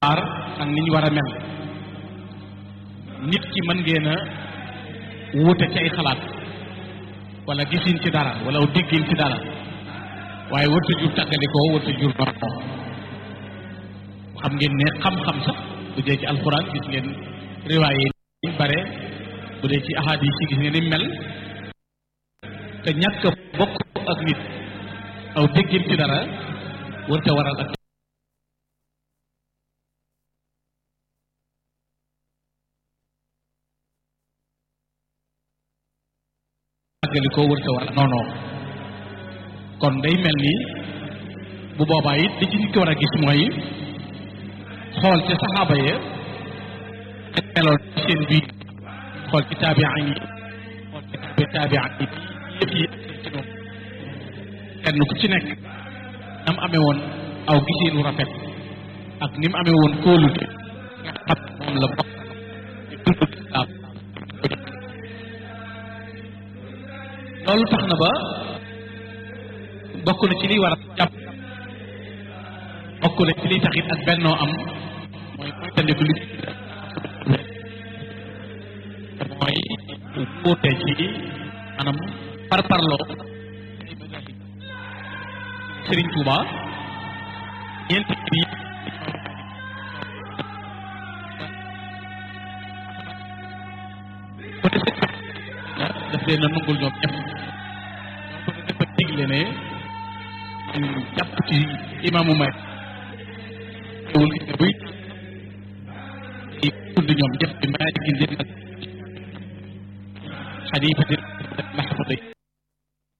aar ak ni ñu war a mel nit ki mën ngeen a wuute ci ay xalaat wala gisin ci dara wala déggin ci dara waaye warta jur tàggalikoo warta jur noonu xam ngeen ne xam-xam sax bu dee ci alxuraan gis ngeen riwaaye yi bare bu dee ci ahadis yi gis ngeen ni mel te ñàkk bokk ak nit aw déggin ci dara warta waral ak tàggalikoo warta waral non non kon day mel ni bu boobaa it li ci nit ki war a gis mooy xool ci saxaaba ya meloon ci seen biir xool ci taabiaan yi xool ci taabi taabiaan yi yëpp yi ci moom kenn ku ci nekk nam amee woon aw gisiinu rafet ak ni mu amee woon kóolute nga xam moom la bokk ci dundu lislaam loolu tax na ba bokk na ci liy war a jàpp bokk na ci liy taxit ak bennoo am mooy mooy tandiku li mooy wuute ci maanaam parparloo Sëriñ Tuuba ñeenti bi ko de daf leen a nungul ñoom ñëpp ko de dafa digle ne jàpp ci imaamu may wul gis nga buy tudd ñoom ñëpp bi maa ngi gis ak xalifa